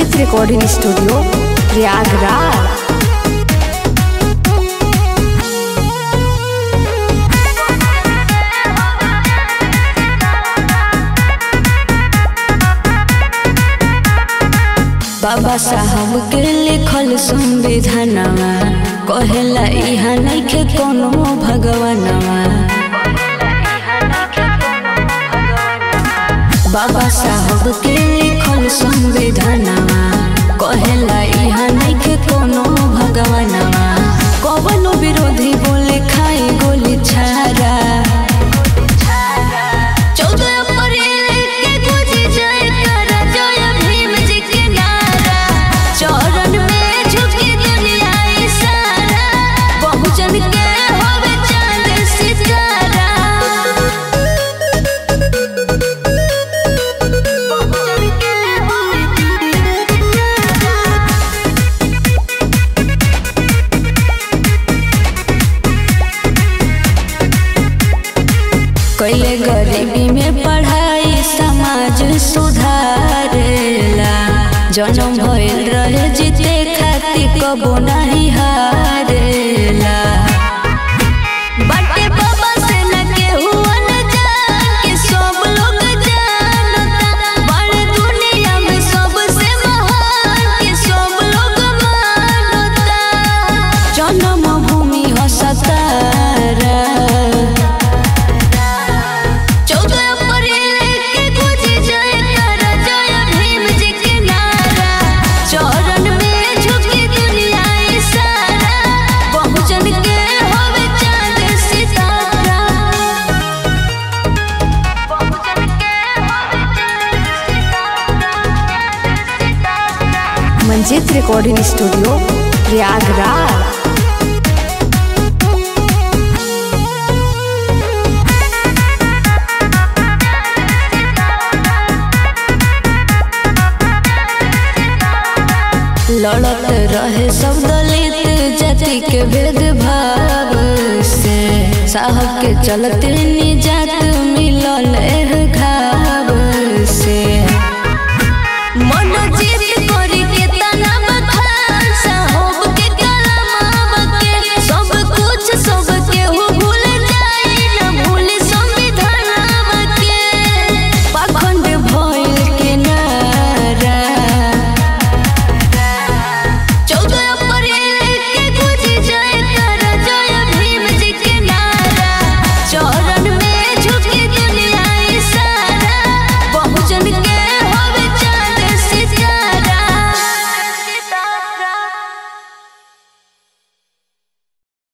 Manjit recording studio Prayagraj बाबा साहब के लिखल संविधानवा कहेला इहा नइखे कोनो भगवानवा बाबा साहब के लिखल संविधानवा कहेला इहा नइखे कोनो भगवानवा कवनो विरोधी बोले खाई गोली छारा चौदह अप्रैल के गुजी जयकारा, जय भीम जी के नारा। चरण में झुकी दुनिया ई सारा, बहुजन के होवे चांद सितारा। बहुजन के होवे चांद सितारा। कैले गरीबी में पढ़ाई समाज सुधारेला जन्म भइल रहे जीते खातिर कबो नहीं हारेला बाटे बाबा से न केहू अनजान के सब लोग जानता बड़े दुनिया में सबसे महान के सब लोग मानता जन्म भूमि हो सतारा चौदह अप्रैल के गुजी जयकारा, जय भीम जी के नारा। चरण में झुकी दुनिया ई सारा, बहुजन के होवे चांद सितारा। बहुजन के होवे चांद सितारा। मंजित रिकॉर्डिंग स्टूडियो प्रयागराज लड़त रहे सब दलित जाति के भेदभाव से साहब के चलते निजात